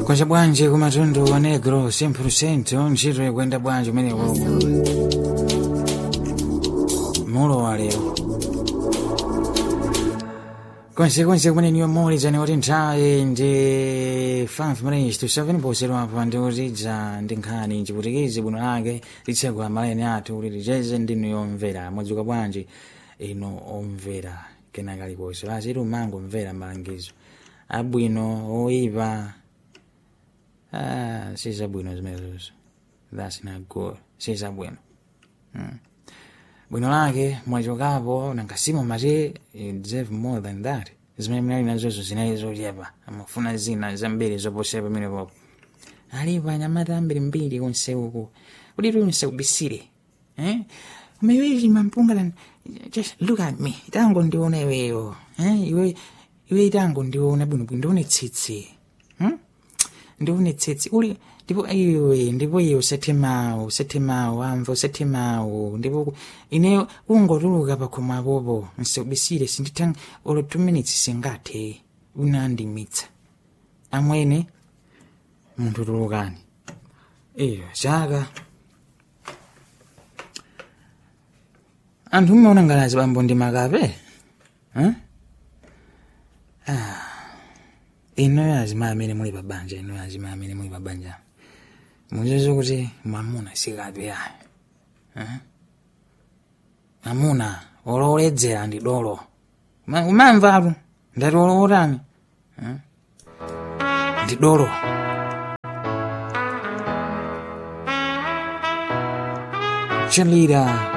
kwacha bwanji kumatundu wa negro 100% ntchito ikwenda bwanji umene uko mulo wa lero konsekonse kumene niyo muulizani kuti nthawi ndi 5 minutes to 7 posedwapa ndi kutidza ndi nkhani chiputikizi bwino lake litsegula maleni athu kuti licheze ndinu yomvera mwadzuka bwanji ino omvera kenaka liposo laziti umangomvera malangizo abwino oyipa ah, si zabwino zimenezozo that's not good si zabwino mm. bwino lake mwachokapo nangasimo mati you deserve more than that zimene mnali nazozo zinali zochepa amafuna zina zambiri zoposera pamene popo alipo anyamata ambiri mbiri konse uku kuti tunse ubisire eh? umewezi mampunga lan just look at me tango ndiona iweyo eh? iwe iwe tango ndiona bwinobwino ndione tsitsi hmm? ndione tsitsi uli ndipo iwe ndipo iwe usethemawo usethemawo amva usethemawo ndipo ine ungotuluka pakhomo apopo nsiubisire sinditha olo two minutes singathe unandimitsa amwene munthu tulukani iyo chaka anthu mmaona ngalazi bambo ndi makape eh? ah. inoyo azima amene muli pa banja inoyo azima amene muli pa banja muzizo kuti mwamuna sikape yayo eh? mwamuna ololedzera ndi dolo Ma- umamvatu ndati olowotani eh? ndi dolo cheerleader